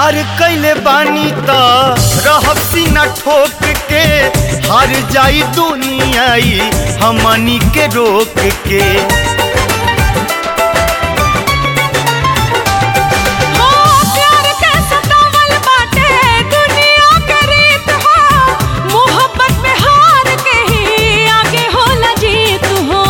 प्यार कैले बानी त रहब सीना ठोक के हार जाई दुनियाई हमनी के रोक के हो प्यार के सतावल बाटे दुनिया के रीत हो मोहब्बत में हार के ही आगे होला जीत हो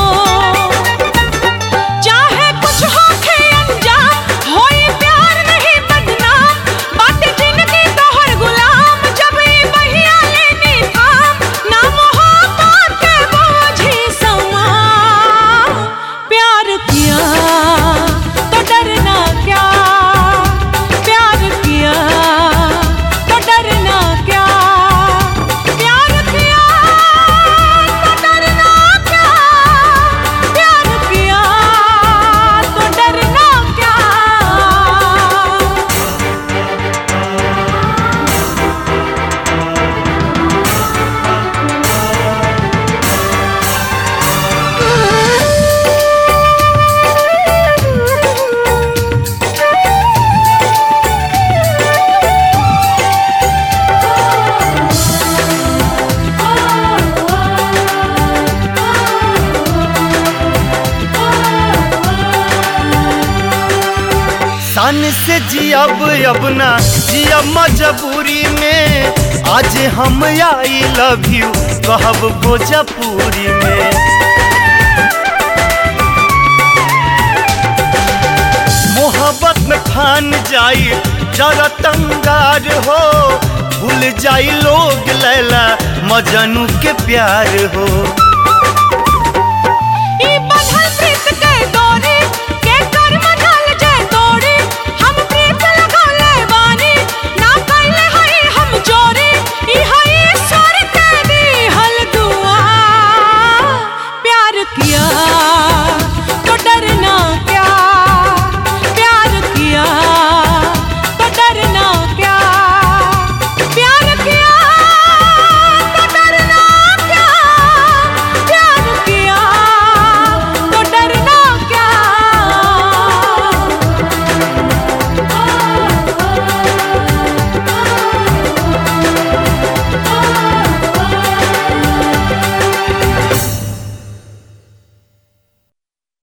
चाहे कुछ हो के अंजाम होई प्यार नहीं बदनाम बाटे जिंदगी तोहर गुलाम जब ई बहिया लेनी थाम ना मोहब्बत के बोझी समा प्यार किया तो डरना क्या प्यार किया तो डरना क्या प्यार किया तो डरना क्या प्यार किया तो डरना क्या सन से जियब अब ना जियब मजबूरी में आज हम आई लव यू कहब भोजपुरी में मोहब्बत में फान जाई जरा तंगार हो भूल जाई लोग लैला मजनू के प्यार हो